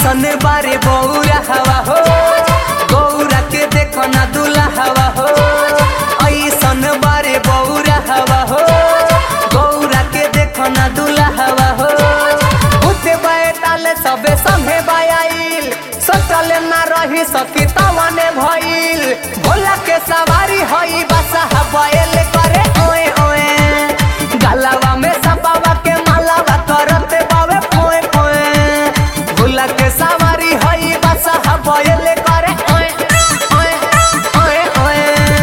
ऐसन बारे बौरा हवा हो गौरा के देखो ना दूल्हा हवा हो ऐसन बारे बौरा हवा हो गौरा के देखो ना दूल्हा हवा हो उठे बैठाले सबे संगे बायाइल सोचले ना रही सकी तवने भइल भोला के सवारी हई बसा हवाएल करे ओए ओए गलवा में सपावा के मालावा करते बावे पोए पोए भोला के सवारी हई बसा हवाएल करे ओए ओए ओए ओए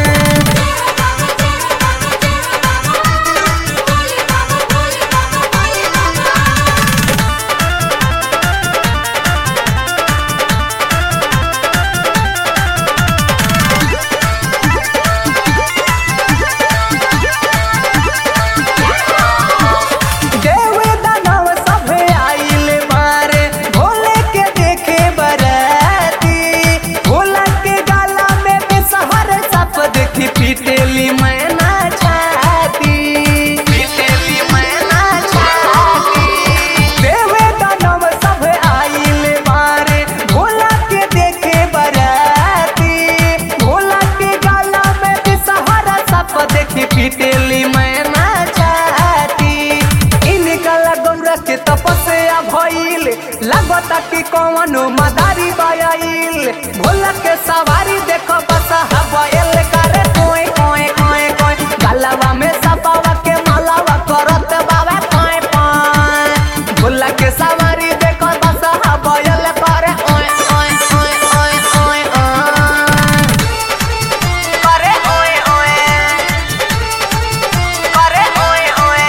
देवे दानव सभे आइल मारे भोले के देखे बराती भोला के गाला में बेसहार सप देखी पीटेली मैना छाती पीटेली मैना छाती देवे दानव सभे आइल मारे भोला के देखे बराती भोला के गाला में बेसहार सप देखी पीटेली मैना छाती इनका गौरा के तपस्या भइल लागता कि कौनो मदारी बायाइल भोला के सवारी देखो बसा हवाएल करे कोई कोई कोई कोई गलवा में सपावा के मालावा करत बावे कोई कोई भोला के सवारी देखो बसा हवाएल करे ओए ओए ओए ओए ओए ओए करे ओए ओए करे ओए ओए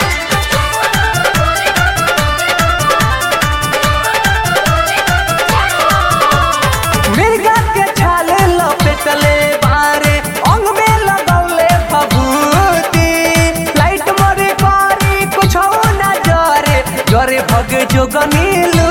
मिर्गा के छाले लपेटले बारे अंग में लगौले भभूति लाइट मरे करी कुछ ना जरे जरे भग जोग मिल